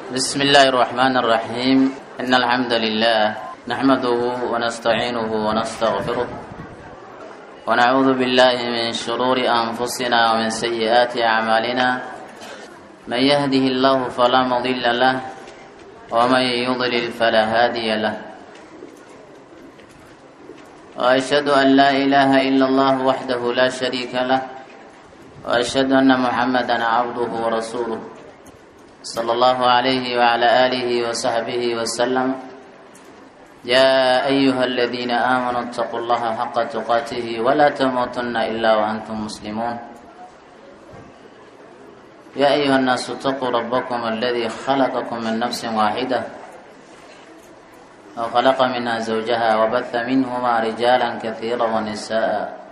بسم الله الرحمن الرحيم إن الحمد لله نحمده ونستعينه ونستغفره ونعوذ بالله من شرور أنفسنا ومن سيئات أعمالنا من يهده الله فلا مضل له ومن يضلل فلا هادي له وأشهد أن لا إله إلا الله وحده لا شريك له وأشهد أن محمدا عبده ورسوله صلى الله عليه وعلى آله وصحبه وسلم يا أيها الذين آمنوا اتقوا الله حق تقاته ولا تموتن إلا وأنتم مسلمون يا أيها الناس اتقوا ربكم الذي خلقكم من نفس واحدة وخلق منها زوجها وبث منهما رجالا كثيرا ونساء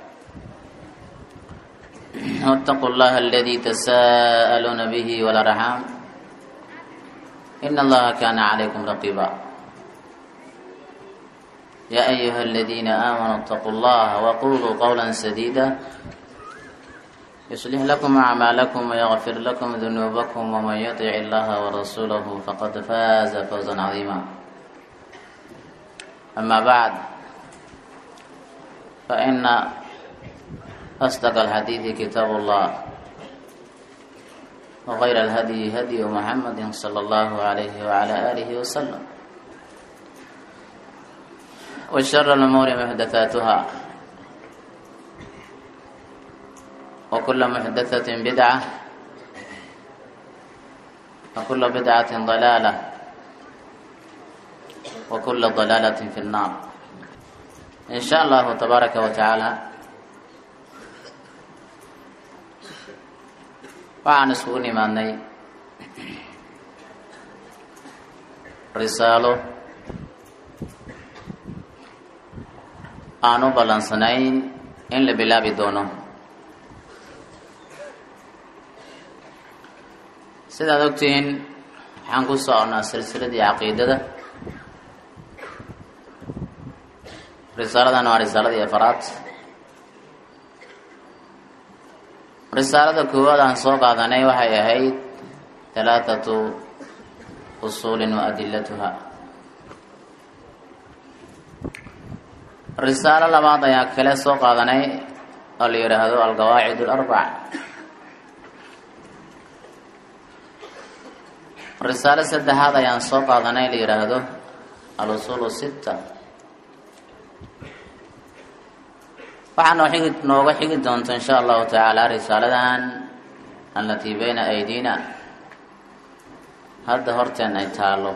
واتقوا الله الذي تساءلون به والأرحام إن الله كان عليكم رقيبا يا أيها الذين آمنوا اتقوا الله وقولوا قولا سديدا يصلح لكم أعمالكم ويغفر لكم ذنوبكم ومن يطع الله ورسوله فقد فاز فوزا عظيما أما بعد فإن أصدق الحديث كتاب الله وغير الهدي هدي محمد صلى الله عليه وعلى آله وسلم وشر الأمور محدثاتها وكل محدثة بدعة وكل بدعة ضلالة وكل ضلالة في النار إن شاء الله تبارك وتعالى waxaan isugu nimaadnay risaalo aan u ballansanayn in la bilaabi doono sidaad ogtihiin waxaan ku soconnaa silsiladii caqiidada risaaladan waa risaaladii afaraad risaalada koowaad aan soo qaadanay waxay ahayd halaathatu usuulin wa adilatuha risaalo labaad ayaa kale soo qaadanay oo la yidhaahdo alqawaacid alarbac risaalo saddexaad ayaan soo qaadanay la yidhaahdo al-usuul sitta waxaa noo xigi nooga xigi doonta insha allahu tacaala risaaladan allatii bayna aydiina hadda horteen ay taalo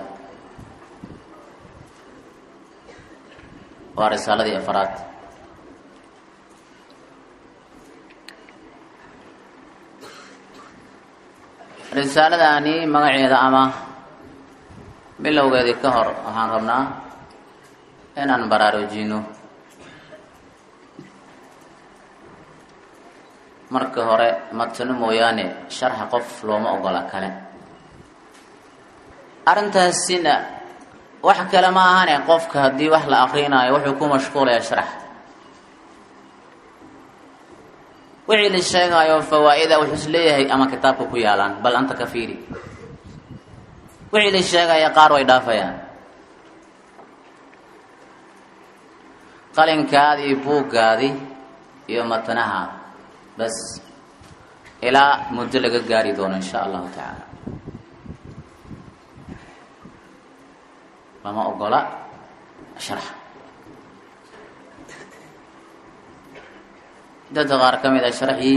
waa risaaladii afaraad risaaladani magaceeda ama bilowgeedii ka hor waxaan rabnaa inaan baraarujino marka hore matano mooyaane sharxa qof looma ogola kale arrintaasina wax kale ma ahane qofka haddii wax la akrinaayo wuxuu ku mashquulayaa sharax wixii la sheegaayo fawaa-ida wuxuu is leeyahay ama kitaabka ku yaalaan bal anta ka fiiri wixii la sheegaya qaar way dhaafayaan qalinkaadi iyo buuggaadi iyo matanaha bas ilaa muddo laga gaari doono insha allahu tacaala lama ogola sharx dadka qaar ka mid a sharxii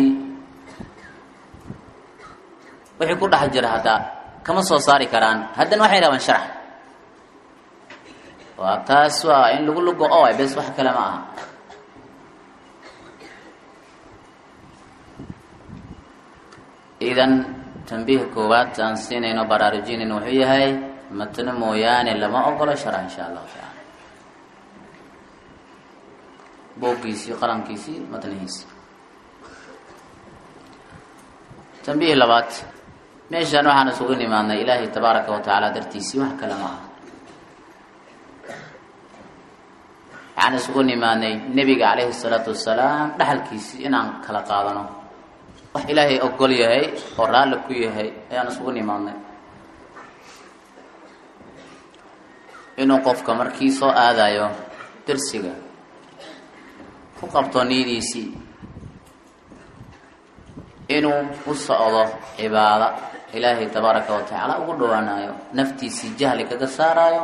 wixii ku dhex jira haddaa kama soo saari karaan haddana waxay rabaan sharx waa taas waa in lagu lugo o bes wax kale ma aha idan tambiiha koowaad aan siinayno baraarujinayn wuxuu yahay matno mooyaane lama ogolo sharax insha allahu tacaala booggiisii qalamkiisii matnihiisi tambiih labaad meeshaan waxaan isugu nimaadnay ilaahay tabaaraka wa tacaala dartiisii wax kale ma aha waxaan isugu nimaadnay nebiga calayhi salaatu wasalaam dhaxalkiisii inaan kala qaadano wax ilaahay ogol yahay oo raalli ku yahay ayaan isugu nimaadnay inuu qofka markii soo aadayo dersiga ku qabto niyadiisii inuu u socdo cibaado ilaahay tabaaraka wa tacaala ugu dhawaanayo naftiisii jahli kaga saarayo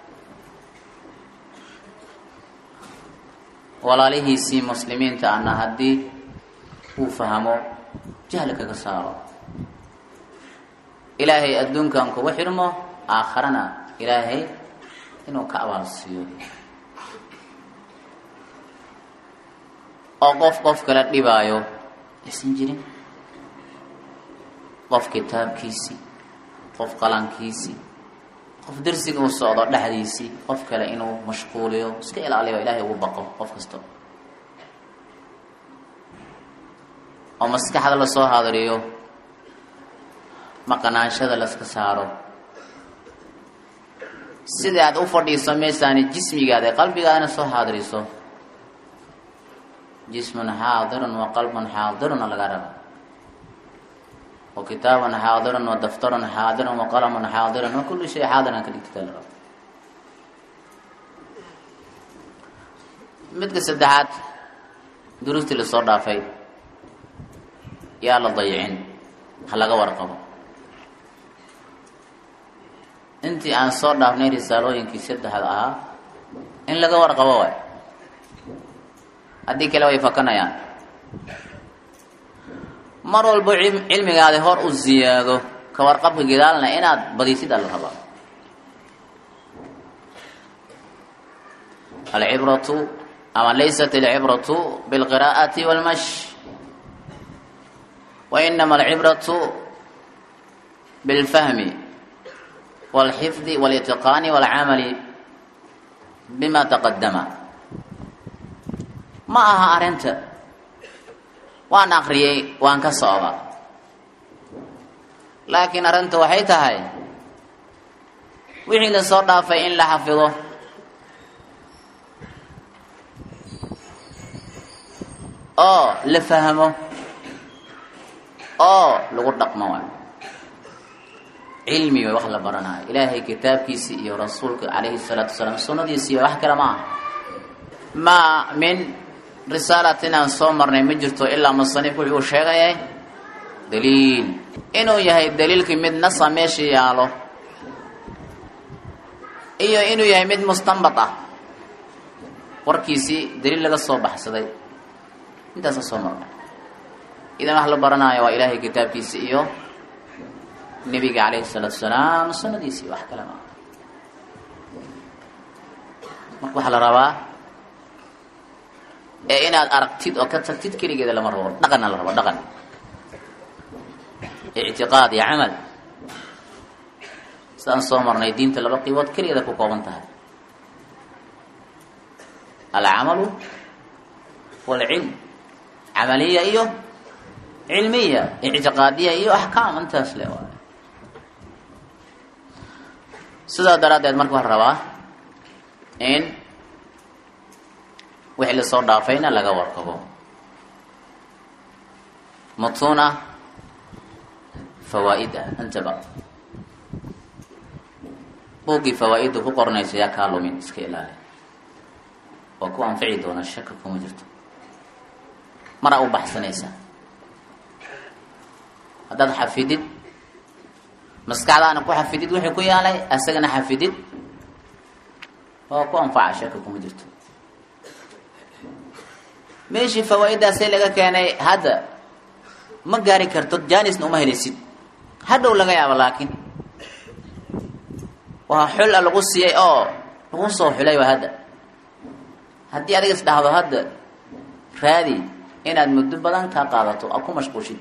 walaalihiisii muslimiinta ana haddii uu fahmo jahli kaga saaro ilaahay adduunkan kugu xidhmo aakharana ilaahay inuu ka abaal siiyo oo qof qof kala dhibaayo aysan jirin qof kitaabkiisii qof qalankiisii qof dersiga u socdo dhexdiisii qof kale inuu mashquuliyo iska ilaaliyo ilaahay ugu baqo qof kasta oo maskaxda lasoo hadriyo maqanaanshada laska saaro sida aad u fadhiiso meesaani jismigaada qalbigaadana soo haadiriso jismun xaadirun wa qalbun xaadiruna laga raba wa kitaabun xaadirun wa daftarun xaadirun wa qalamun xaadirun wa kulli shay xaadiran ka dhigtita la raba midka saddexaad duruustii lasoo dhaafay yaa la dayicin ha laga warqabo intii aan soo dhaafnay risaalooyinkii saddexda ahaa in laga warqabo waay haddii kale way fakanayaan mar walbo cilmigaadi hor u ziyaado ka warqabka gidaalna inaad badisid ala rabaa alcibratu ama laysat alcibratu bilqiraa'ati walmash wa inama alcibratu bilfahmi walxifdi walitiqaani walcamali bima taqadama ma aha arrinta waan akriyey waan ka socda laakiin arrinta waxay tahay wixii la soo dhaafay in la xafido oo la fahmo oo lagu dhaqmo waay cilmi way wax la baranayo ilaahay kitaabkiisi iyo rasuulka calayhi salaatu wasalaam sunnadiisi iyo wax kale ma aha maa min risaalatin aan soo marnay ma jirto ilaa musanif wuxuu sheegayay daliil inuu yahay daliilkii mid nasa meesha yaalo iyo inuu yahay mid mustanbad ah warkiisii daliil laga soo baxsaday intaasa soo marnay idan wax la baranaayo waa ilaahay kitaabkiisi iyo nebiga calayhi salaatu salaam sunnadiisii wax kale maa marka waxaa la rabaa ee inaad aragtid oo ka tagtid keligeeda lama rabo dhaqanna la rabo dhaqan ictiqaad iyo camal sidaan soo marnay diinta laba qiibood keligeeda ku kooban tahay alcamalu walcilm camaliya iyo cilmiya ictiqaadiya iyo axkaam intaas le waay sidaa daraaddeed marka waxaa rabaa in wixii lasoo dhaafayna laga warqabo mutuna fawaa'id ah intaba buuggii fawaa-idda ku qornaysa yaa kaa lumin iska ilaali waa ku anfici doona shaka kuma jirto maraa u baxsanaysaa haddaad xafidid maskaxdaana ku xafidid wixii ku yaalay asagana xafidid waa ku anfaca shaka kuma jirto meeshii fawaa-iddaasee laga keenay hadda ma gaari karto janisna uma helaysid hadhow laga yaabo laakiin waa xul a lagu siiyey oo lagu soo xulay waa hadda haddii adiga is dhahdo hadda raadi inaad muddo badan kaa qaadato aad ku mashquushid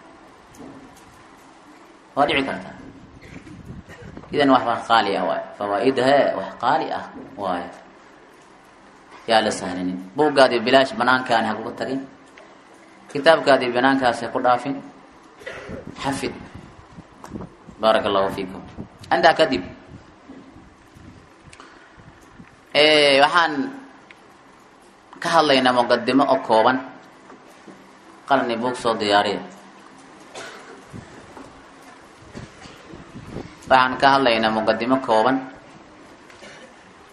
waa dhici kartaa idan wax wax qaali ah waay fawaa-id he wax qaali ah waayo yaa la sahlinin buuggaadii bilaash banaankaani ha kuga tagin kitaabkaadii banaankaasi ha ku dhaafin xafid baaraka allahu fiikum intaa kadib waxaan ka hadlaynaa muqadimo oo kooban qalni buug soo diyaariya waxaan ka hadlaynaa muqadimo kooban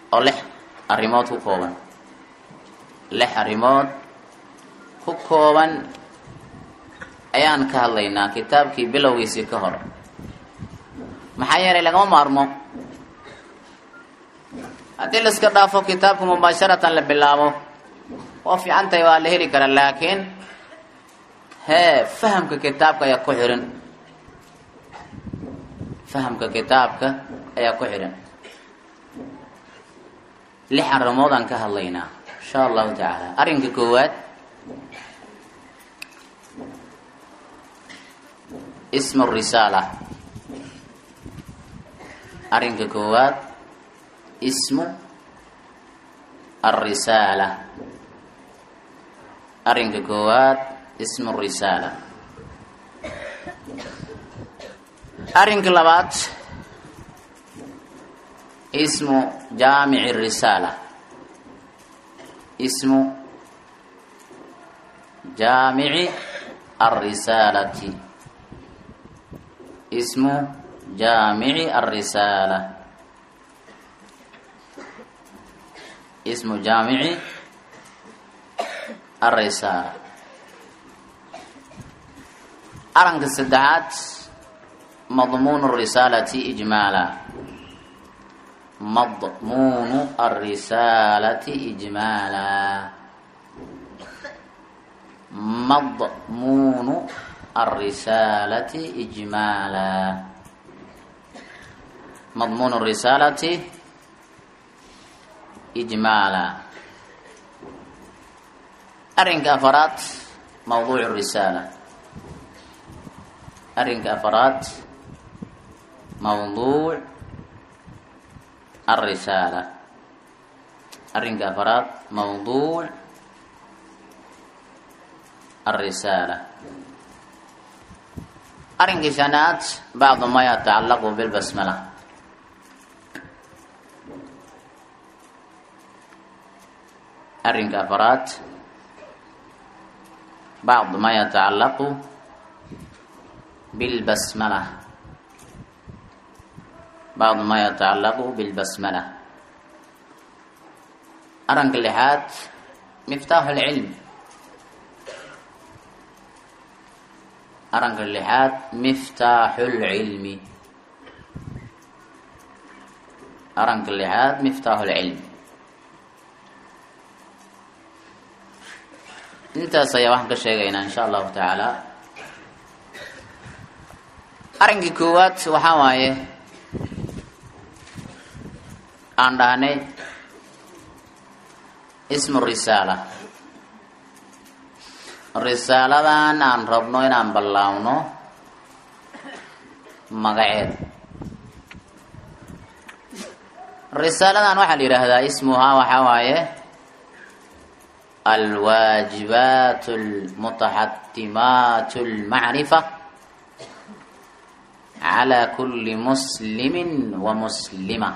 oo lix arrimood ku kooban lix arrimood ku kooban ayaan ka hadlaynaa kitaabkii bilowgiisii ka hor maxaa yeelay lagama maarmo haddii la iska dhaafo kitaabka mubaasharatan la bilaabo oo fiican tahay waa la heli karaa laakiin hee fahamka kitaabka ayaa ku xihan fahamka kitaabka ayaa ku xidhan lix arrimood aan ka hadlaynaa insha allahu tacaala arrinka koowaad ismu risaala arrinka koowaad ismu alrisaala arrinka koowaad ismu risaala arrinka labaad ismu jaamici risaala ismu jaamici alrisaalati ismu jaamici alrisaala ismu jaamici alrisaala arrinka saddexaad madmuun الrisaalati ijmaala madmuunu الrisaalati ijmaala madmuunu الrisaalati ijmaala madmuun الrisaalati ijmaala arrinka afaraad mawduuc الrisaala arrinka afaraad mawduuc alrisaala arrinka afaraad mawduuc alrisaala arrinka shanaad bacdu ma yatacallaqu bilbasmala arrinka afaraad bacdu ma yatacallaqu bilbasmala bacdu ma yatacallaqu bilbasmala arranka lixaad miftaaxu lcilm arranka lixaad miftaaxu lcilmi arranka lixaad miftaaxu lcilmi intaas ayaa waxaan ka sheegaynaa insha allahu tacaala arrinkii koowaad waxaa waaye aan dhahnay ismu risaala risaaladan aan rabno inaan ballaawno magaceed risaaladan waxaa la yidhaahdaa ismuhaa waxaa waaye alwaajibaat almutaxatimaat almacrifa calى kuli muslimi wamuslima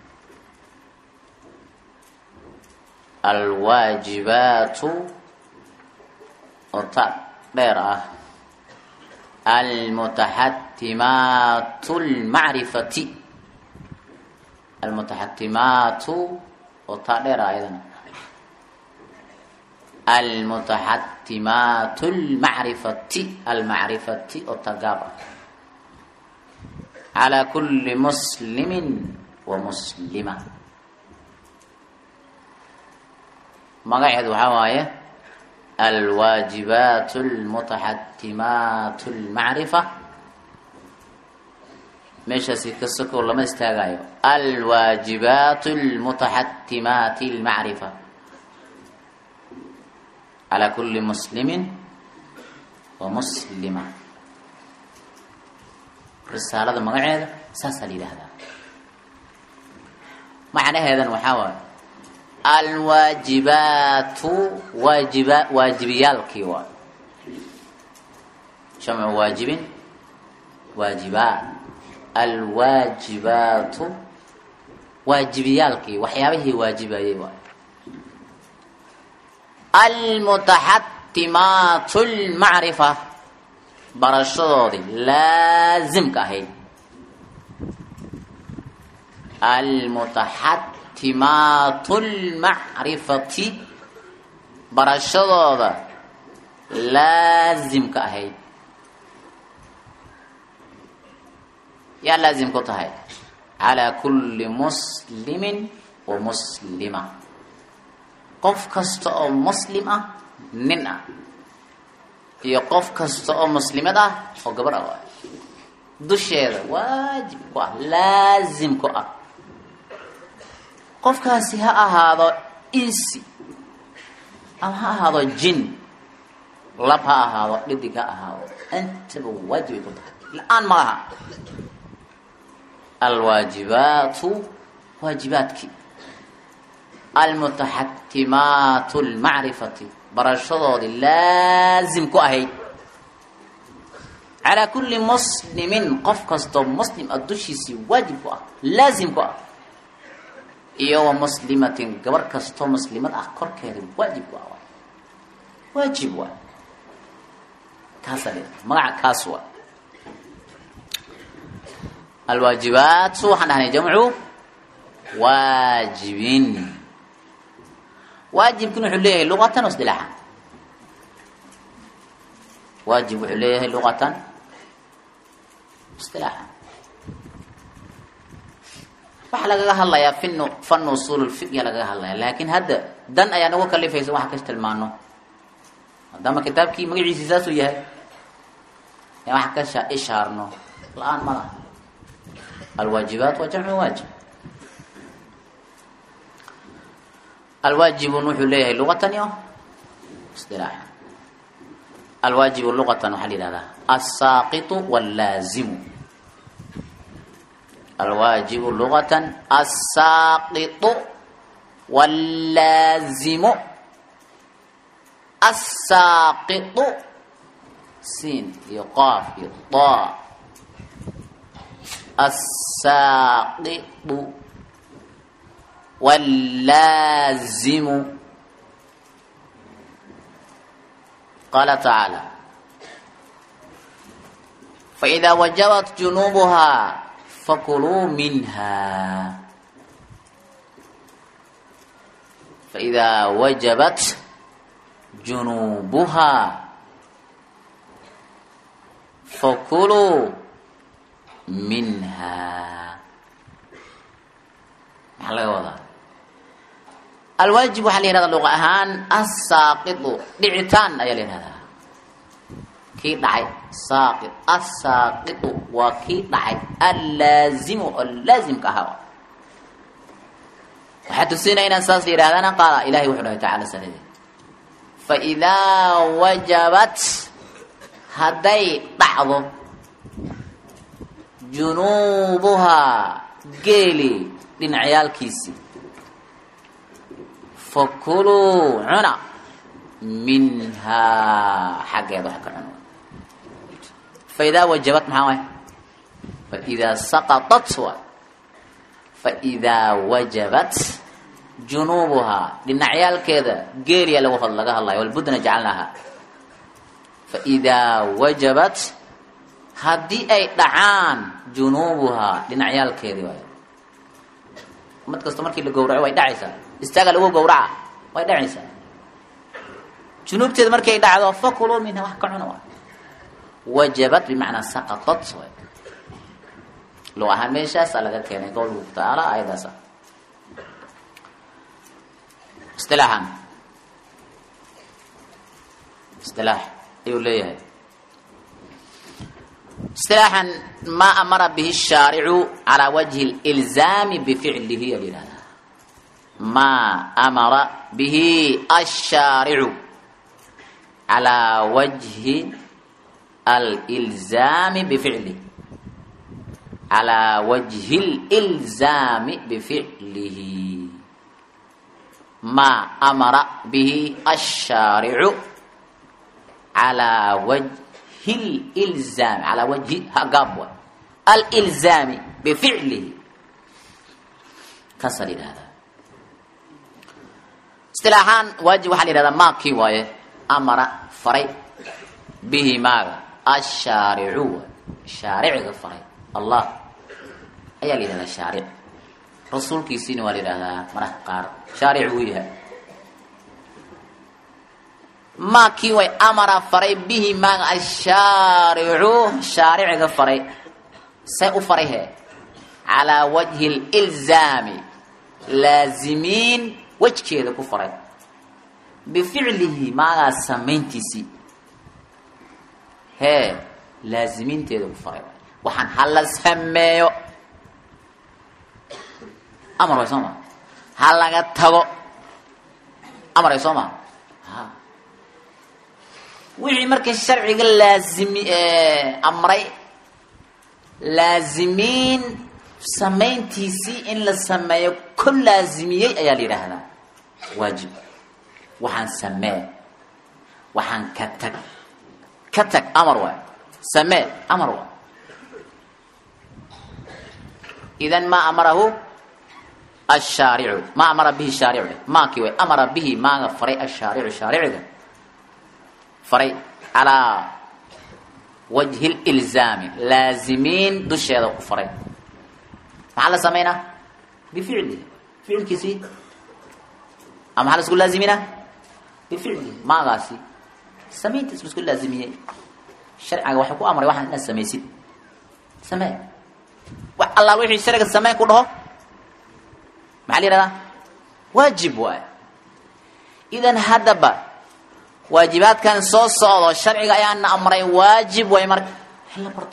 alwaajibaatu oo ta dheer ah almutaxatimaatu lmacrifati almutaxatimaatu oo ta dheer ah ayadana almutaxatimaatu lmacrifati almacrifati oo ta gaab ah calى kuli muslimi wamuslima magaceedu waxaa waaye alwaajibaat almutaxatimaat almacrifa meeshaasi ka sokow lama istaagayo alwaajibaat almutaxatimaati almacrifa calى kuli muslimi wamuslima risaalada magaceeda saasaa la yidhaahdaa macnaheedan waxaa waaye alwaajibaatu waajiba waajibiyaalkii waa jamcu waajibin waajibaat alwaajibaatu waajibiyaalkii waxyaabihii waajibayay waa almutaxatimaatu lmacrifa barashadoodii laasimka ahayd mutaxatimaatu lmacrifati barashadooda laasimka ahayd yaa laazim ku tahay calaa kulli muslimin wa muslima qof kasta oo muslim ah nin ah iyo qof kasta oo muslimad ah oo gabar ah waay dusheeda waajib ku ah laazim ku ah qofkaasi ha ahaado insi ama ha ahaado jin lab ha ahaado dhidig ha ahaado intaba waajib ay ku tahay la-aan ma laha alwaajibaatu waajibaadkii almutaxatimaatu lmacrifati barashadoodii laazim ku ahayd calaa kulli muslimin qof kastoo muslim a dushiisii waajib ku ah laazim ku ah iyo wa muslimatin gabar kastoo muslimad ah korkeeda waajib ku ah waajib waa kaasa magaca kaas waa alwaajibaatu waxaan dhahnay jamcu waajibin waajibkin wuxuu leeyahay luqatan o isdilaaxan waajib wuxuu leeyahay luqatan isdilaaxan waxaa lagaga hadlayaa fin fan usul lfiqya lagaga hadlaya laakin hadda dan ayaa nagu kalifaysa waxa kas tilmaano maadaama kitaabkii magaciisii saasuu yahay in wax ka sha ishaarno la-aan ma laha alwaajibaat waa jamcu waajib alwaajibun wuxuu leeyahay luqatan iyo isdilaaxan alwaajibu luqatan waxaa la yihahdaa asaaqitu wallaazimu alwaajibu luqatan asaaqitu wallaazimu asaaqitu siin iyo qaaf iyo daa asaaqitu wallaazimu qaala tacaala faidaa wajabat junuubuhaa fakuluu minha faidaa wajabat junuubuhaa fakuluu minha maxaa laga wadaa alwaajib waxaa la yihahdaa luqa ahaan asaaqitu dhicitaan ayaa la yihahdaa kii dhacay saaqit asaaqitu waa kii dhacay allaazimu oo laazimka ahaa waxaa tusinaya inaan saas la yidhahdana qaala ilahay wuxuu dhahay tacala sanade faidaa wajabat hadday dhacdo junuubuhaa geeli dhinacyaalkiisii fakuluu cuna minhaa xaggeeda wax ka cun faidaa wajabat maxaa waay faidaa saqaطat waay faidaa wajabat junuubuhaa dhinacyaalkeeda geeliya lagu laga hadlayo walbudna jacalnaaha faidaa wajabat haddii ay dhacaan junuubuhaa dhinacyaalkeedii waay mid kasta markii la gawraco way dhacaysaa istaaga lagu gawraca way dhacaysaa junuubteeda markay dhacdo fakuluu minha wax ka cuna waay wajabat bimacnaa saqatat waay lug ahaan meeshaasaa laga keenay qowlku tacaala ayadaasa istilaaxan istilaax ayuu leeyahay istilaaxan maa amara bihi shaaricu calaa wajhi lilzaami bificlihi a yihahdaa maa amara bihi ashaaricu calaa wajhi alilzaami bificlihi calaa wajhi lilzaami bificlihi maa amara bihi ashaaricu calaa wajhi lilzaami calaa wajhi hagaab wa alilzaami bificlihi kaasaa la yidhahdaa istilaaxaan waajib waxaa la yihahdaa maa kii waaye amara faray bihi maaga ashaaricu waay shaariciga faray allah ayaa la yihahdaa shaaric rasuulkiisiina waa la yidhahdaa maraha qaar shaaric wuu yahay maa kii way amara faray bihi maaga ashaaricu shaariciga faray see u faray he calaa wajhi lilzaami laazimiin wejkeeda ku faray bificlihi maagaas samayntiisii hee laazimiinteeda ku faray waxaan hala sameeyo amar way soo maa ha laga tago amar way soo maa ha wixii marka sharciga laazimi amray laazimiin samayntiisii in la sameeyo ku laazimiyey ayaa la yidhaahdaa waajib waxaan samee waxaan ka tag ka tag amar waay samee amar waay idan ma amarahu ashaaricu ma amara bihi shaaricu maakii way amara bihi maaga faray ashaaricu shaariciga faray calaa wajhi lilzaami laazimiin dusheeda ku faray maxaa la samaynaa bificlihi ficilkiisii ama maxaa la isku laaziminaa bificlihi maagaasi samayntiis la isku laazimiyey sharciga waxay ku amray waxaan inaad samaysid samee wax allaal wixii sharciga samee ku dhaho maxaa la yihahdaa waajib waay idan haddaba waajibaadkan soo socdo sharciga ayaana amray waajib way marka hala barto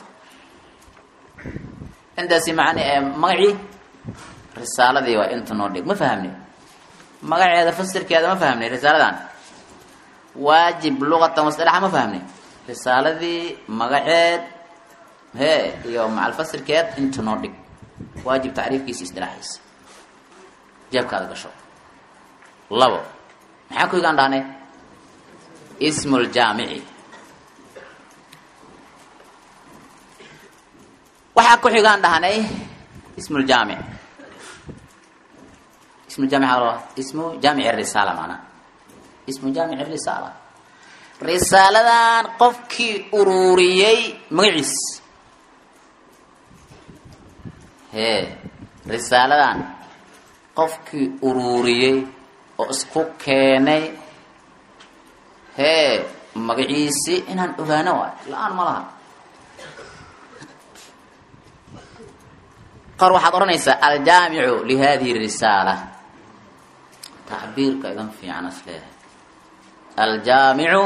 intaasi man magacii risaaladii waa inta noo dhig ma fahamni magaceeda fasirkeeda ma fahamni risaaladan waajib luqatan wasalaxa ma fahamni risaaladii magaceed he iyo macalfasirkeed inta noo dhig waajib tacriifkiisa isdilaaxiisa jeebkaada gasho labo maxaa ku higaan dhahnay ismu ljaamici waxaa ku xigaan dhahnay ismu ljaamic ismu jaamic ismu jaamic risaala maanaa ismu jaamic risaala risaaladan qofkii ururiyey magaciis hee risaaladan qofkii ururiyey oo isku keenay hee magaciisi inaan ogaano waay la-aan ma laha qaar waxaad odhanaysaa aljaamicu lihadihi risaala tacbiirka idan fiican is leedahay aljaamicu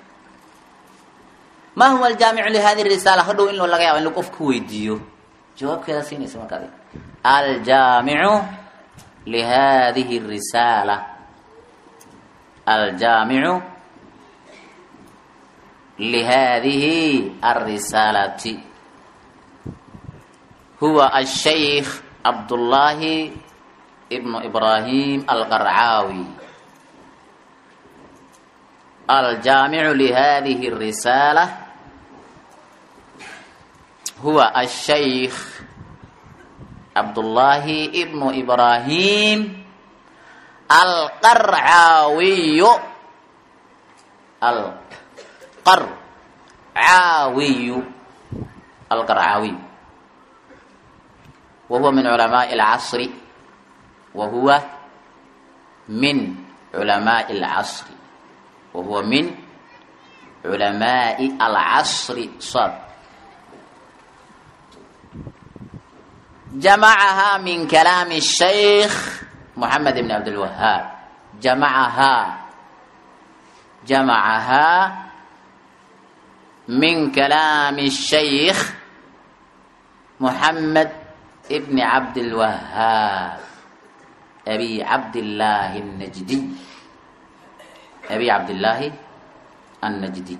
ma huwa aljaamicu lihadihi risaala hodhow in laga yaaba in lagu qof ka weydiiyo jawaabkeeda siinaysa markaad aljaamicu lihadihi risaala aljaamicu lihadihi alrisaalati huwa ashaykh cabdullaahi ibnu ibraahim alqarcaawi aljaamicu lihadihi الrisaala huwa ashaykh cabdullaahi ibnu ibraahim alqarcaawiyu alqarcaawiyu alqarcaawiy وهو من علماء العصر وهو من علماء العصر وهو من علماء العصر صاد جمعها من كلام الشيخ محمد بن عبد الوهاب جمعها جمعها من كلام الشيخ محمد ابن عبد الوهاب أبي عبد الله النجدي أبي عبد الله النجدي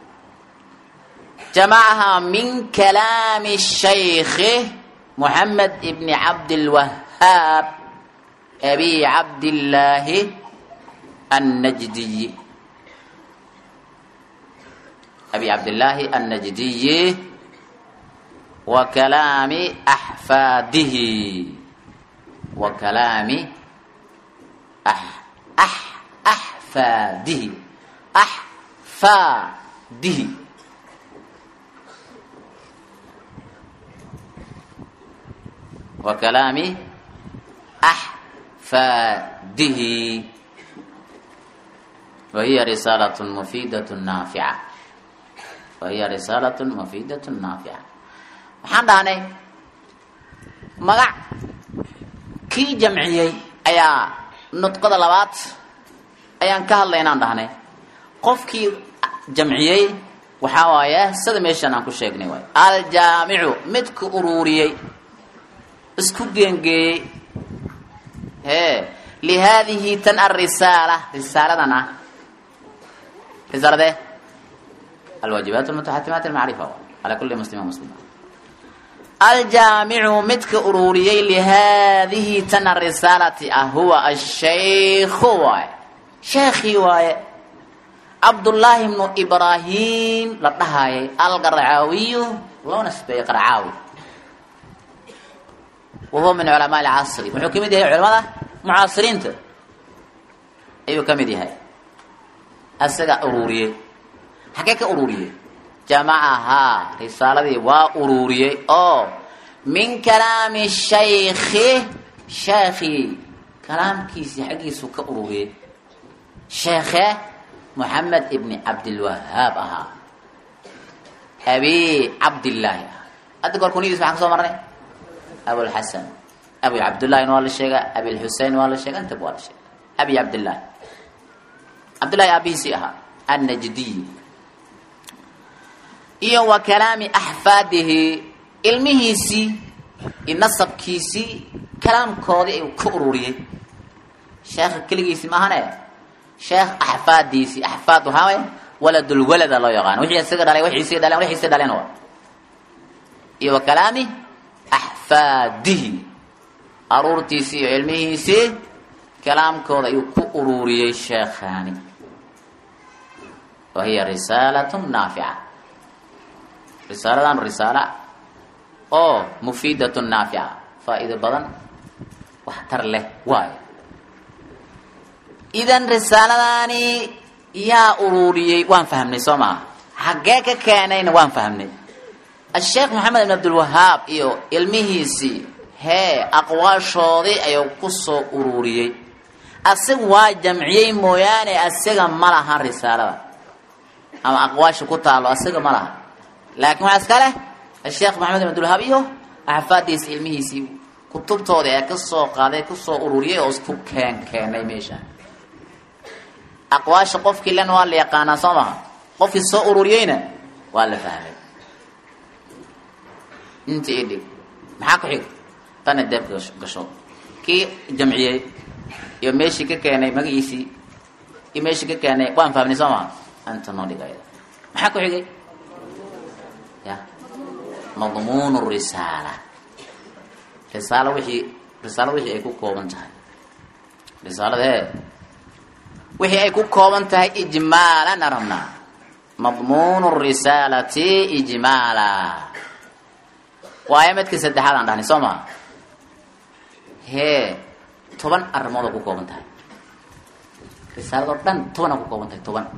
جمعها من كلام الشيخ محمد ابن عبد الوهاب أبي عبد الله النجدي أبي عبد الله النجدي وكلام أحفاده وكلام أح أح أحفاده أحفاده وكلام axfaadihi wahiya risaalat mufiidat naafica wahiya risaalat mufiidat naafica waxaan dhahnay magac kii jamciyey ayaa nudqada labaad ayaan ka hadlaynaan dhahnay qofkii jamciyey waxaa waaye sida meeshaan aan ku sheegnay waay aljaamicu midka uruuriyey isku geengeeyey hee lihaadihi tan arisaala risaaladan ah risaaladee alwaajibaat almutaxatimaat almacrifa ala kuli muslima muslima aljaamicu midka uruuriyey lihaadihi tan arisaalati ah huwa ashaykhu waaye sheekhii waaye cabdullaahi bnu ibraahim la dhahaayay alqarcaawiyu loo nasbeeyey qarcaawi wa huwa min culamaa alcasri wuxuu ka mid yahay culamada mucaasiriinta ayuu ka mid yahay asaga uruuriyey xagee ka uruuriyey jamacahaa risaaladii waa uruuriyey oo min kalaami shaykhi sheekhii kalaamkiisii xaggiisu ka uruuriyey sheekhe moxamed ibni cabdilwahaab ahaa abi cabdillaahi ah hadda goor kuniyadiis maxaan ka soo marnay abulxasan abi cabdullahina waa la sheegaa abilxusein waa la sheega intaba waa la sheega abi cabdillahi cabdillahi aabihiisii ahaa annajdiy iyo wa kalaami axfaadihi ilmihiisii iyo nasabkiisii kalaamkoodii ayuu ka ururiyey sheekha keligiisii maahane sheekh axfaadiisii axfaad waxaa waye waladulwalada loo yaqaano wixii isaga dhalay wixii isaga dhaleen wixii isaga dhaleen waa iyo wa kalaami axfaadihi aruurtiisii iyo ilmihiisii kalaamkooda ayuu ku ururiyey sheekhaani wa hiya risaalatun naafica risaaladan risaala oo mufiidatun naafica faa-iido badan waxtar leh waayo idan risaaladaani yaa ururiyey waan fahmnay soo maaha xaggee ka keenayna waan fahmnay asheekh maxamed ibn cabdilwahaab iyo ilmihiisii hee aqwaashoodii ayuu ku soo ururiyey asaga waa jamciyey mooyaane asaga ma laha risaalada ama aqwaasha ku taalo asaga ma laha laakiin waxaa iska leh asheekh maxamed ibn cabdilwahaab iyo axfaadiisi ilmihiisii kutubtoodii ee kasoo qaaday kusoo ururiyey oo isku keen keenay meesha aqwaasha qofkii len waa la yaqaanaa soo maha qofkii soo ururiyeyna waa la fahmay inta i dhig maxaa ku xig tana deebka gasho kii jamciyey iyo meeshii ka keenay magaciisii iyo meeshii ka keenay waan fahmnay soo maha anta noo dhig ayada maxaa ku xigay ya madmuun risaala risaalo wixii risaalo wixii ay ku kooban tahay risaalada hee wixii ay ku kooban tahay ijmaalan arabnaa madmuun risaalati ijmaala waayo midkii saddexaad aan dhahnay soo maa hee toban arrimood oo ku kooban tahay risaaladoo dhan toban aa ku kooban tahay toban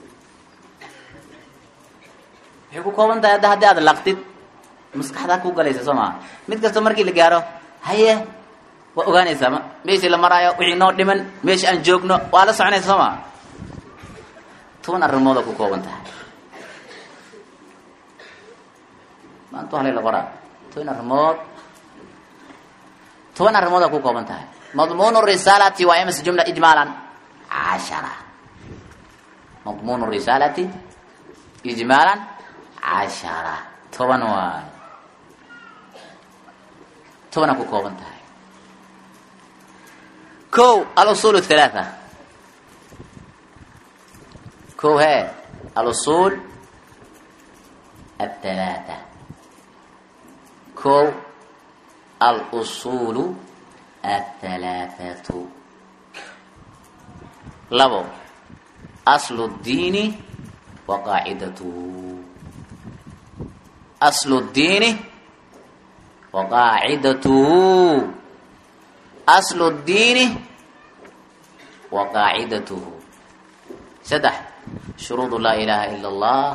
waxay ku kooban tahay hadda haddii aad laqtid maskaxdaa ku galaysa soo maa mid kasta markii la gaaro haye waa ogaanaysaa ma meeshii la maraayo wixii noo dhiman meesha aan joogno waa la soconaysa soo maa toban arrimood oo ku kooban tahay maanta halay la qoraa toban arrimood toban arrimood oo ku kooban tahay madmuun risaalati waa imas jumla ijmaalan cashara madmuun risaalati ijmaalan cashara toban waay tobana ku kooban tahay ko alusul halaatha ko he alusul athalaatha ko alusulu athalaathatu labo aslu اdiini wa qaacidatuhu aslu اdiini wa qaacidatuhu aslu اdiini wa qaacidatuhu saddex shuruud laa ilaha ila اllah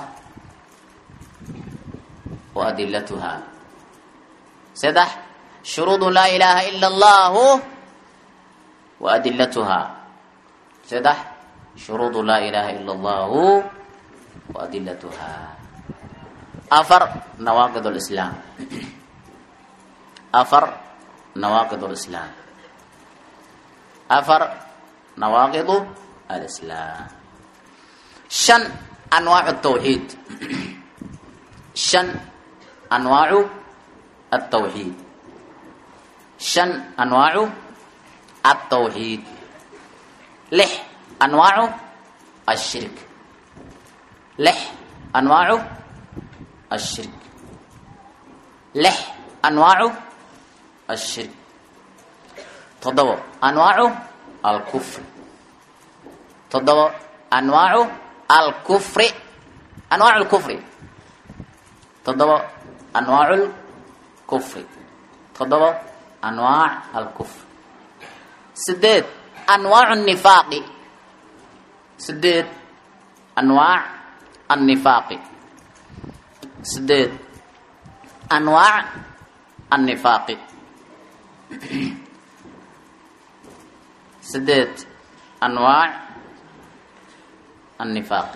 wa adilatuha saddex shuruud laa ilaha ila اllahu wa adilatuhaa saddex shuruudu laa ilaaha ila allahu wa adilatuhaa afar nawaaqid lislaam afar nawaaqid lislaam afar nawaaqidu alislaam shan anwaacu tawxiid shan anwaacu altawxiid shan anwaacu altawxiid lix anwaacu ashirk lix anwaacu ashirk lix anwaacu ashirk toddobo anwaacu alkufri toddobo anwaacu alkufri anwaacu lkufri toddobo anwaacu lkufri toddobo anwaac alkufri sideed anwaacu nifaaqi sideed anwaac annifaaqi sideed anwaac annifaaqi sideed anwaac annifaaqi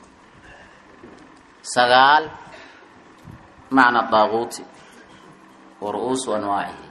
sagaal macna daaguuti wa ru'uusu anwaacihi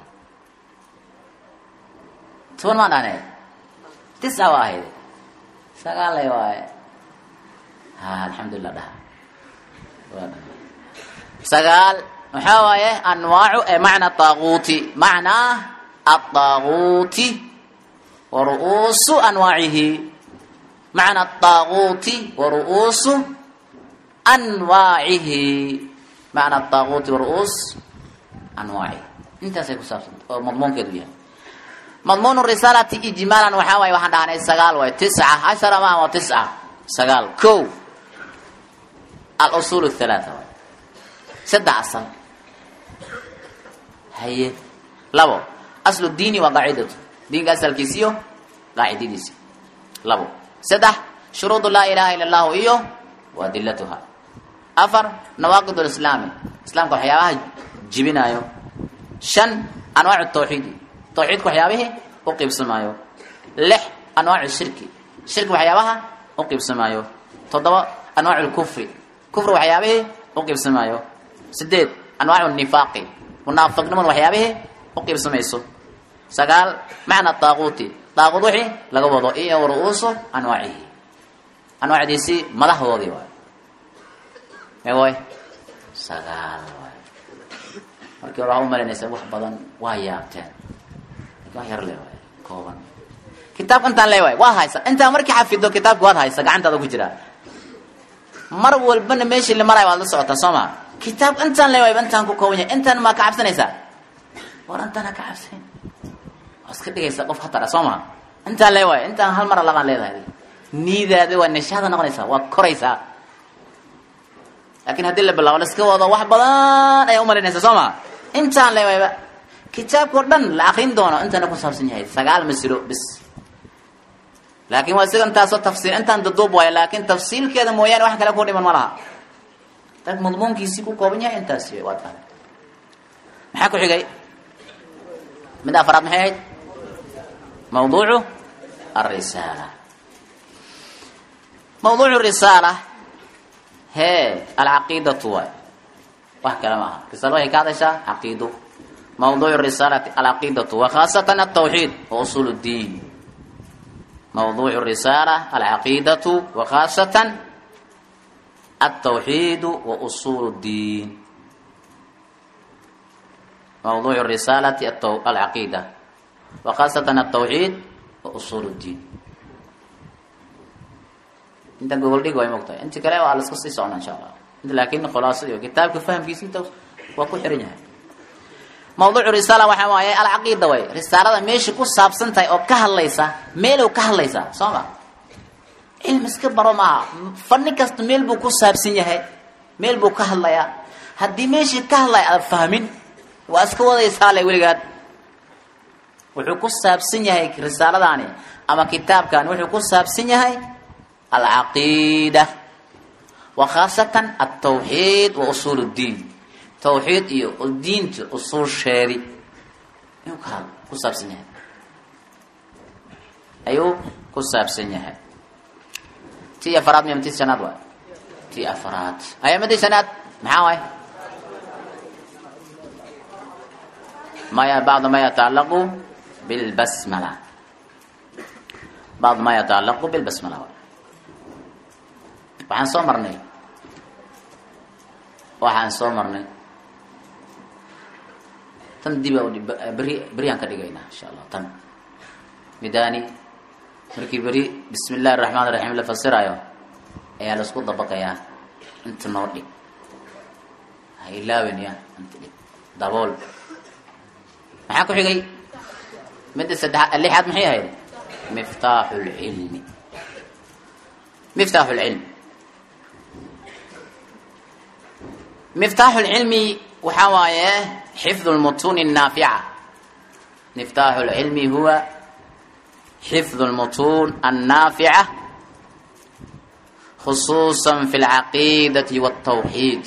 toban maan dhahneed tisca waa ahayd sagaal lay waaye ha alxamdulilah dhaha waa dha sagaal maxaa waaye anwaacu ee macna daaguuti macnaa adaaguuti wa ru'uusu anwaacihi macna adaaguuti wa ru'uusu anwaacihi macna adaaguuti wa ru'uus anwaacihi intaasay ku saabsanta oo madmuunkeedu yahay madmuun risaalati ijmaalan waxaa waaye waxaan dhahnay sagaal waay tisca cashara ma ama tisca sagaal ko alusuul halaata waay saddex asal haye labo aslu diini waa qaacidatu diinka asalkiisiyo qaacidadiisi labo saddex shuruudu laa ilaha ila allahu iyo wa adilatuha afar nawaaqid lislaami islaamka waxyaabaha jibinaayo shan anwaacu tawxiidi tawxiidka waxyaabihii u qiibsamaayo lix anwaacu shirki shirki waxyaabaha u qiibsamaayo toddoba anwaacu lkufri kufri waxyaabihii u qiibsamaayo sideed anwaacu nifaaqi munaafiqnimadu waxyaabihii u qiibsamayso sagaal macna daaquuti daaquud wixii laga wado iyo ru'uusu anwaacihi anwaacdiisii madaxdoodii waay meewaay sagaal waay markii hore waxaa u malaynaysa wax badan waa yaabteen wax yar le waay kooban kitaabka intaan le waay waa haysa intaa markii xafido kitaabka waad haysa gacantaada ku jiraa mar walbana meeshii la marayo waad la socotaa soo ma kitaab intaan le waay intaan ku kooban yahay intaan maa ka cabsanaysaa war intaan ha ka cabsayn waa iska dhigaysa qof khatara soo ma intaan le waay intaan hal mara labaan leedahay niidaada waa nashaada noqonaysaa waa koraysaa laakiin haddii la bilaabo la iska wado wax badan ayaa umalaynaysa soo ma intaan le wayba kitaabka o dhan la akrin doono intaana ku saabsan yahay sagaal masilo bis laakiin waa siga intaasoo tafsiil intaan daduub waayo laakiin tafsiilkeeda mooyaane wax kale ku dhiman ma laha dag madmuunkiisii ku kooban yahay intaas waad fahmay maxaa ku xigay mid afaraad maxay ahayd mawduucu alrisaala mawduucu risaala hee alcaqiidatu waay wax kale maaha risaala waxay ka hadashaa caqiido mawduucu risaalati alcaqiidatu wa khaasatan altawxiid wa usuul اddiin mawduucu risaala alcaqiidatu wa khaasatan altawxiidu wa usuul اddiin mawduucu risaalati alcaqiida wa khaasatan altawxiid wa usuul اddiin inta gogol dhig way mogtahay inti kale waa laska sii socna insha allah inta laakin khulaasadi kitaabka fahamkiisi inta waa ku xiran yahay mawduucu risaala waxaa waaye alcaqiida way risaalada meesha ku saabsan tahay oo ka hadlaysa meelow ka hadlaysaa soo ma cilmi iska baro maaha fani kasta meel buu ku saabsan yahay meel buu ka hadlayaa haddii meeshii ka hadlaya aad fahmin waa iska wadaysaa le weligaad wuxuu ku saabsan yahay risaaladaani ama kitaabkan wuxuu ku saabsan yahay alcaqiida wa khaasatan altawxiid wa usuul اddiin tawxiid iyo diinta usuusheedi inuu ka ku saabsan yahay ayuu ku saabsan yahay ti afaraad miya ti shanaad waay ti afaraad ayamadii shanaad maxaa waay maya bacd ma yatacalaqu bilbasmala bacd ma yatacalaqu bilbasmala waay waxaan soo marnay waxaan soo marnay tan dib beri beriyaan ka dhigaynaa insha allah tan midani markii beri bismi illahi raxmaan raxiim la fasirayo ayaa laisku dabaqayaa inta noo dhig ha ilaawin ya inta dhig dabool maxaa ku xigay midda saddeaad lixaad maxay ahayd miftaaxu lcilmi miftaaxu lcilmi miftaaxu lcilmi waxaa waaye xifdu lmutuuni الnaafica miftaaxu lcilmi huwa xifdu lmutuun annaafica khusuusa fi اlcaqiidati wاltawxiid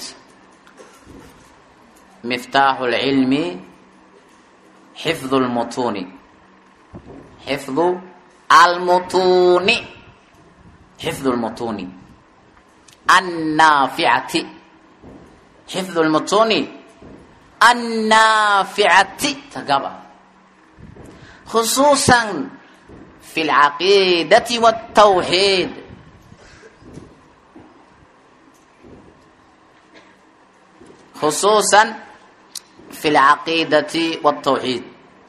miftaaxu lcilmi xifdu lmutuuni xifdu almutuuni xifdu lmutuuni annaaficati xifdu lmutuuni annaaficati tagaba khusuusan fi lcaqiidati wاltawxiid khusuusan fi lcaqiidati wاltawxiid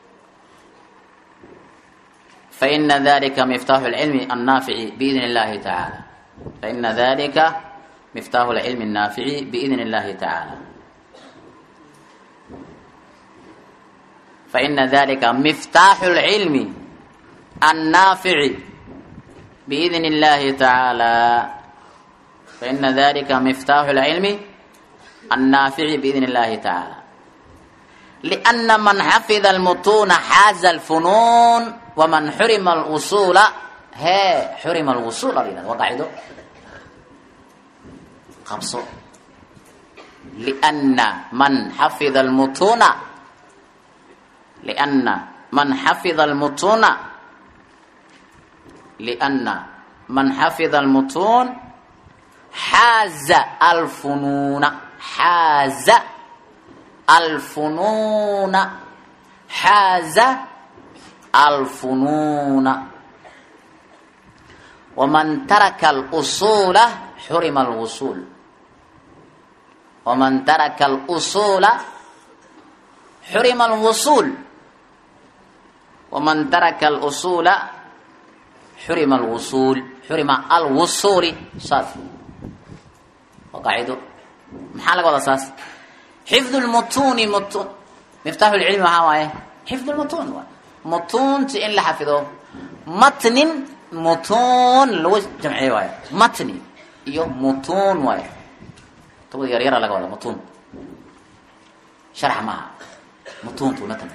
faina dalika miftaaxu lcilmi annaafici biidn اllahi tacaala faina dalika miftaaxu lcilmi الnaafici biidn اllahi tacaala faina dalika miftaaxu lcilmi annaafici biidn اllahi tacaala faina dalika miftaaxu lcilmi annaafici biidn اllahi tacaala liأna man xafida almutuuna xaaza alfunuun waman xurima alwusuula hee xurima alwusuul a la yihahda waa qaacido qabso liأna man xafida almutuuna liأna man xafida almutuuna liأna man xafida almutuun xaaza alfunuuna xaaza alfunuuna xaaza alfunuuna waman taraka alusuula xurima alwusuul waman taraka alusuula xurima alwusuul waman taraka alusuula xurima alwusuul xurima alwusuuli saas waa qaacido maxaa laga wadaa saas xifdu lmutuuni mutun miftaaxu lcilmi waxaa waaye xifdu lmutuun waay mutuunta in la xafido matnin mutuun lagu jamciyo waayo matni iyo mutuun waayo tobada yar yara laga wada mutuun sharx maaha mutuuntu matn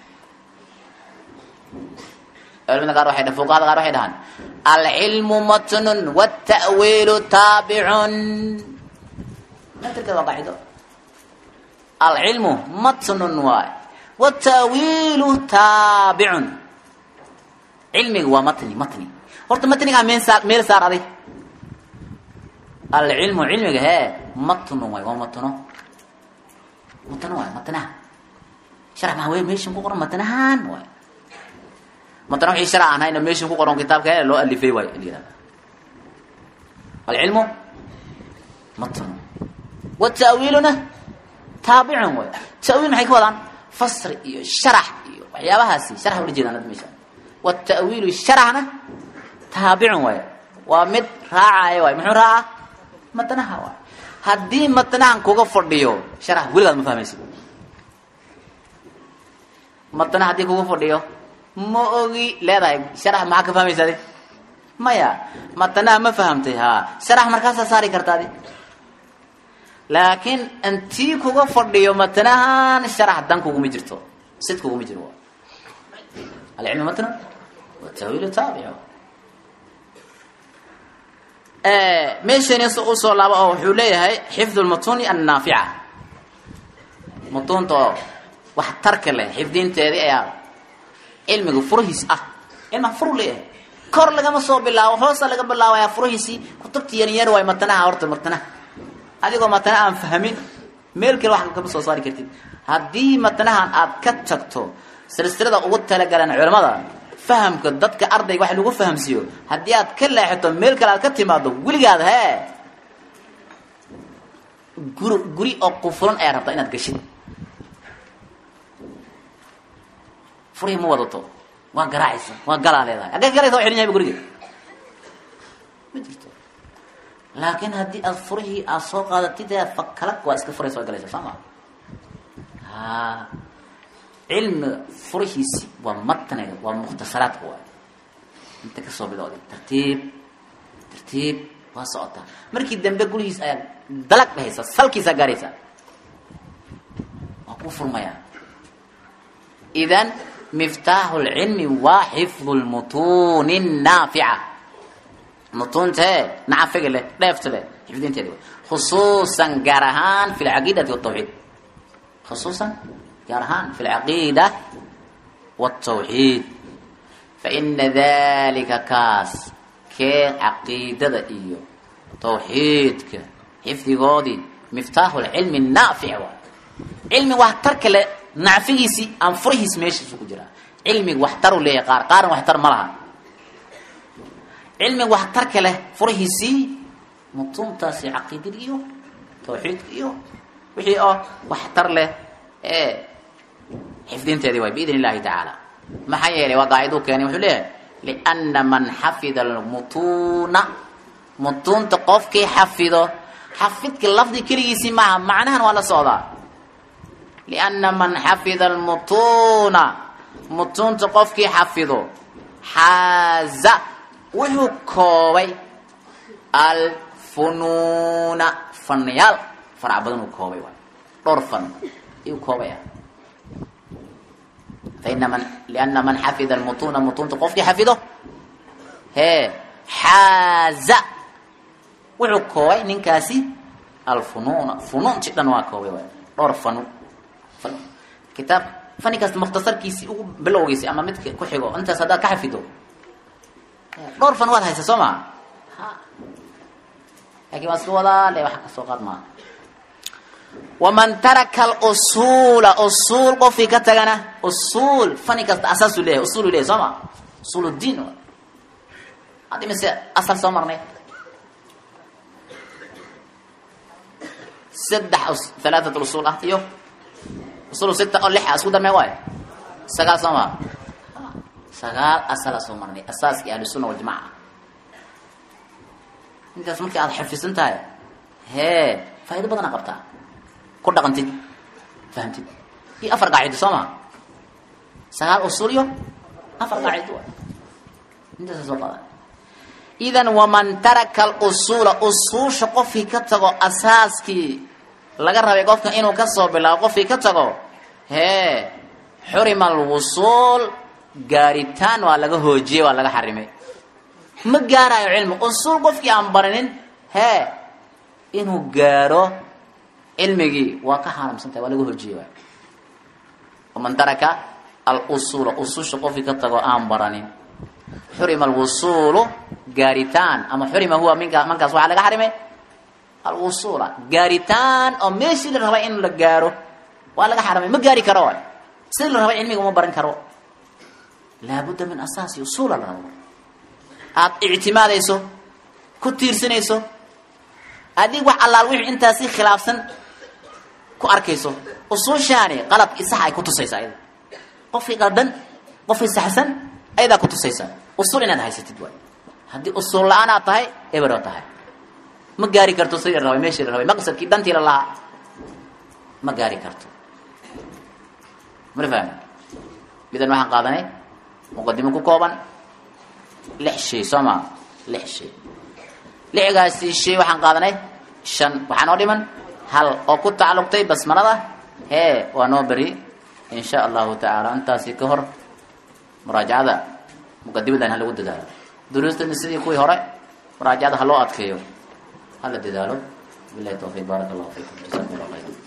culimada qaar waxay fuqahada qaar waxay dhahaan alcilmu matnun wاta'wiilu taabicun matrkeeda waa qaacido alcilmu matnun waay wtaawiilu taabicun cilmiga waa matni matni horta matnigaa meel saar meel saar aday alcilmu cilmiga hee matnu waay waa matno matno waay matnaha sharax maha wey meeshan ku qoran matnahan waay matna wixii sharac aan hayna meeshan ku qoran kitaabka hee loo alifay waay layihahda alcilmu matnu wataawiiluna taabicun waay taawiil maxay ka wadaan fasri iyo sharax iyo waxyaabahaasi sharax ula jeedaan ad meesha watawiilu sharaxna taabicun waay waa mid raacaya waay muxuu raaca matnaha waay haddii matnahan kuga fadhiyo sharax weligaad ma fahmaysid matna haddii kuga fadhiyo ma ogi leedahay sharax maxaa ka fahmaysa adi maya matnaha ma fahamtay ha sharax markaasaa saari karta adi laakiin intii kuga fadhiyo matnahan sharax dan kuguma jirto sid kuguma jiro alcilmu matna watawiilu taabic meeshani usoo laabo oo wuxuu leeyahay xifdu lmutuni annaafica mutuunta oo wax tarka leh xifdinteedii ayaa cilmiga furihiis ah cilmaha furu leeyahay kor lagama soo bilaabo hoosa laga bilaabaya furihiisii kutubta yaryar waay matanaha horta matanaha adigoo matana aan fahmin meel kale wax kama soo saari kartid haddii matanahan aad ka tagto silsilada ugu talagalan culamada fahamka dadka ardayga wax lagu fahamsiiyo haddii aad ka leexato meel kale aad ka timaado weligaad hee guri guri oo qufulan ayaa rabtaa inaad gashid furihii ma wadato waa garaacaysa waa galaa leedahay haggee galaysa waa xidhan yahay guriga ma jirto laakiin haddii aad furihii aad soo qaadatid ee fakalag waa iska furaysa waa galaysa soo ma ha cilmiga furihiisi waa matniga waa mukhtasaraadka waay inta kasoo bilowday tartiib tartiib waa socotaa markii dambe gurigiis ayaa dalag dhahaysa salkiisaa gaaraysa waa ku furmayaa idan miftaaxu lcilmi waa xifdu lmutuuni naafica mutuuntee nacafiga leh dheefta leh xifdinteeda khusuusan gaar ahaan fi lcaqiidati watawxiid khusuusan gaar ahaan fi lcaqiida watawxiid faina dalika kaas kee caqiidada iyo tawxiidka xifdigoodii miftaaxu lcilmi naafic waay cilmi waxtarka le nacfigiisii aan furihiis meeshiisu ku jiraa cilmiga waxtaru leeyahay qaar qaarna waxtar ma laha cilmiga waxtarka leh furihiisii mutuuntaasi caqiidada iyo tawxiidka iyo wixii oo waxtar leh ee xifdinteedii waay biidn illahi tacaala maxaa yeelay waa qaaciduu keenay wuxuu leeyahay liana man xafida almutuuna mutuunta qofkii xafido xafidka lafdi keligiisii maaha macnahan waa la socdaa lianna man xafida almutuuna mutuunta qofkii xafido xaaza wuxuu koobay alfunuuna fanyaal farac badan uu koobay waay dhowr fan ayuu koobaya faina man liana man xafida almutuuna mutuunta qofkii xafido hee xaaza wuxuu koobay ninkaasi alfunuuna funuunti dhan waa koobay waay dhowr fanu kitaab fani kasta mukhtasarkiisii ugu bilowgiisi ama midka ku xigo intaas haddaad ka xafido dhowr fan waad haysa soo maa laakin waa iska wadaa le wax kasoo qaad maaha waman taraka alusuula usuul qofkii ka tagana usuul fani kasta asaasu leeyahay usuulu leyahay soo ma usuul diin haddi mise asal soo marnay saddex halaatat usuul ah iyo usul sita oo lix a isku darmee waayo sagaal soo maa sagaal asala soo marnay asaaskii ahlusunna waljamaca intaas markii aada xafisan tahay hee faa'ido badana qabtaa ku dhaqantid fahamtid iyo afar qaacido soo maa sagaal usul iyo afar qaacido waay intaasa soo qadan idan waman taraka alusuula usuusha qofkii ka tago asaaskii laga rabay qofka inuu kasoo bilaabo qofkii ka tago hee xurima alwusuul gaaritaan waa laga hoojiyey waa laga xarimay ma gaarayo cilmi usuul qofkii aan barinin hee inuu gaaro cilmigii waa ka xaaramsan tahay waa laga hoojiyey waay waman taraka alusuula usuusha qofkii ka tago aan baranin xurima alwusuulu gaaritaan ama xurima huwa minka mankaas waxaa laga xarimay alwusuula gaaritaan oo meeshii la rabay in la gaaro waa laga xaramay ma gaari karo waay sidii la rabay cilmiga uma baran karo laabudda min asaasi usuula la rabo aada ictimaadayso ku tiirsanayso adig wax allaal wixii intaasi khilaafsan ku arkayso usuushaani qaladkii sax ay ku tusaysa ayada qofkii qaldan qofkii saxsan ayadaa ku tusaysa usuul inaad haysatid waay haddii usuul la-aan aad tahay ebero tahay ma gaari karto sidii la rabay meeshii la rabay maqsadkii dantii la lahaa ma gaari karto mala fahmi midan waxaan qaadanay muqadimo ku kooban lix shay soo maa lix shay lixgaasi shay waxaan qaadanay shan waxaa noo dhiman hal oo ku tacalluqtay basmalada hee waa noo beri in sha allahu tacaala intaasi ka hor muraajacada muqadimadan ha lagu dadaalo duruustana sidii kuwii hore muraajacada ha loo adkeeyo hala dadaalo bilahi tawfiiq baaraka allahu fiikum jasakum allah khayra